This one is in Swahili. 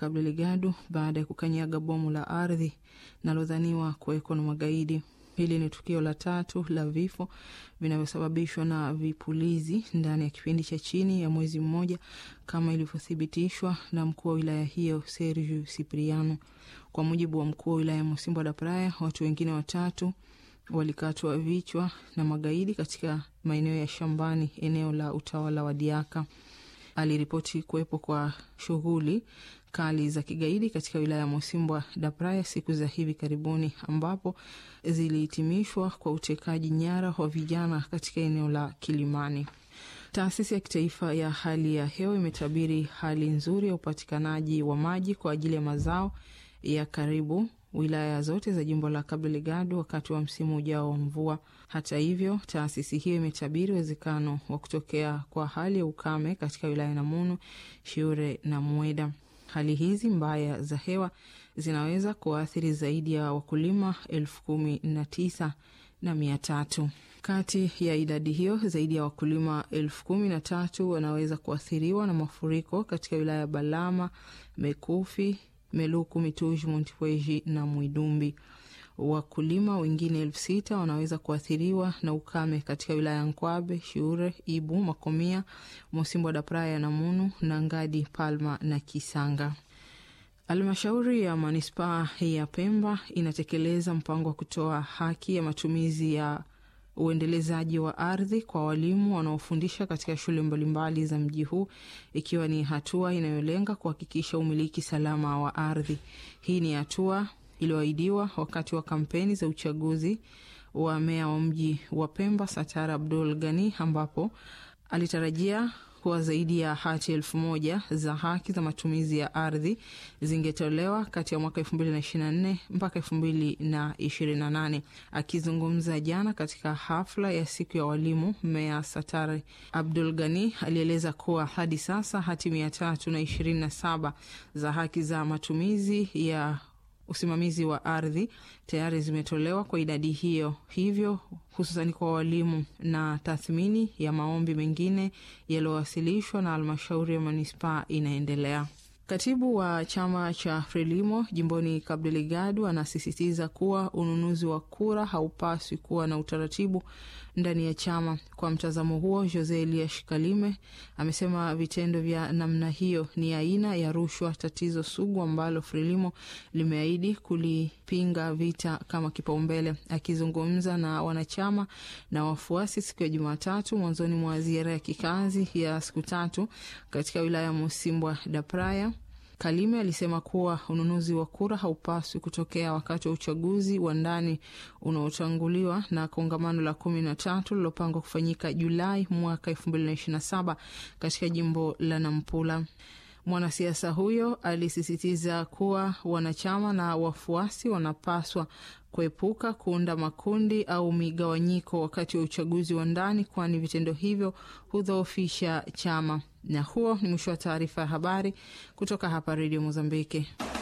Cabo Delgado baada ya kukanyaga bomu la ardhi nalodhaniwa kuwekwa na magaidi. Hili ni tukio la tatu la vifo vinavyosababishwa na vipulizi ndani ya kipindi cha chini ya mwezi mmoja kama ilivyothibitishwa na mkuu wa wilaya hiyo Sergio Cipriano. Kwa mujibu wa mkuu wa wilaya ya Mocimboa da Praia, watu wengine watatu walikatwa vichwa na magaidi katika maeneo ya shambani, eneo la utawala wa Diaka. Aliripoti kuwepo kwa shughuli kali za kigaidi katika wilaya ya Mocimboa da Praia siku za hivi karibuni, ambapo zilihitimishwa kwa utekaji nyara wa vijana katika eneo la Kilimani. Taasisi ya kitaifa ya hali ya hewa imetabiri hali nzuri ya upatikanaji wa maji kwa ajili ya mazao ya karibu wilaya zote za jimbo la Cabo Delgado wakati wa msimu ujao wa mvua. Hata hivyo, taasisi hiyo imetabiri uwezekano wa kutokea kwa hali ya ukame katika wilaya ya Namunu, Shiure na Mweda. Hali hizi mbaya za hewa zinaweza kuathiri zaidi ya wakulima elfu kumi na tisa na mia tatu. Kati ya idadi hiyo zaidi ya wakulima elfu kumi na tatu wanaweza kuathiriwa na mafuriko katika wilaya ya Balama, Mekufi, Meluku, Mituji, Montepuez na Mwidumbi. Wakulima wengine elfu sita wanaweza kuathiriwa na ukame katika wilaya ya Nkwabe, Shiure, Ibu, Makomia, Mocimboa da Praia, Namunu, Nangadi, Palma na Kisanga. Halmashauri ya manispaa ya Pemba inatekeleza mpango wa kutoa haki ya matumizi ya uendelezaji wa ardhi kwa walimu wanaofundisha katika shule mbalimbali za mji huu ikiwa ni hatua inayolenga kuhakikisha umiliki salama wa ardhi. Hii ni hatua iliyoahidiwa wakati wa kampeni za uchaguzi wa meya wa mji wa Pemba Satara Abdul Gani, ambapo alitarajia kuwa zaidi ya hati elfu moja za haki za matumizi ya ardhi zingetolewa kati ya mwaka elfu mbili na ishirini na nne mpaka elfu mbili na ishirini na nane. Akizungumza jana katika hafla ya siku ya walimu, meya Satari Abdul Gani alieleza kuwa hadi sasa hati mia tatu na ishirini na saba za haki za matumizi ya usimamizi wa ardhi tayari zimetolewa kwa idadi hiyo, hivyo hususani kwa walimu, na tathmini ya maombi mengine yaliyowasilishwa na halmashauri ya manispaa inaendelea. Katibu wa chama cha Frelimo jimboni Cabo Delgado anasisitiza kuwa ununuzi wa kura haupaswi kuwa na utaratibu ndani ya chama. Kwa mtazamo huo, Jose Elias Kalime amesema vitendo vya namna hiyo ni aina ya rushwa, tatizo sugu ambalo Frelimo limeahidi kulipinga vita kama kipaumbele. Akizungumza na wanachama na wafuasi siku ya Jumatatu mwanzoni mwa ziara ya kikazi ya siku tatu katika wilaya ya Mocimboa da Praia, Kalime alisema kuwa ununuzi wa kura haupaswi kutokea wakati wa uchaguzi wa ndani unaotanguliwa na kongamano la kumi na tatu lilopangwa kufanyika Julai mwaka elfu mbili na ishirini na saba katika jimbo la Nampula. Mwanasiasa huyo alisisitiza kuwa wanachama na wafuasi wanapaswa kuepuka kuunda makundi au migawanyiko wakati wa uchaguzi wa ndani, kwani vitendo hivyo hudhoofisha chama. Na huo ni mwisho wa taarifa ya habari kutoka hapa Redio Mozambiki.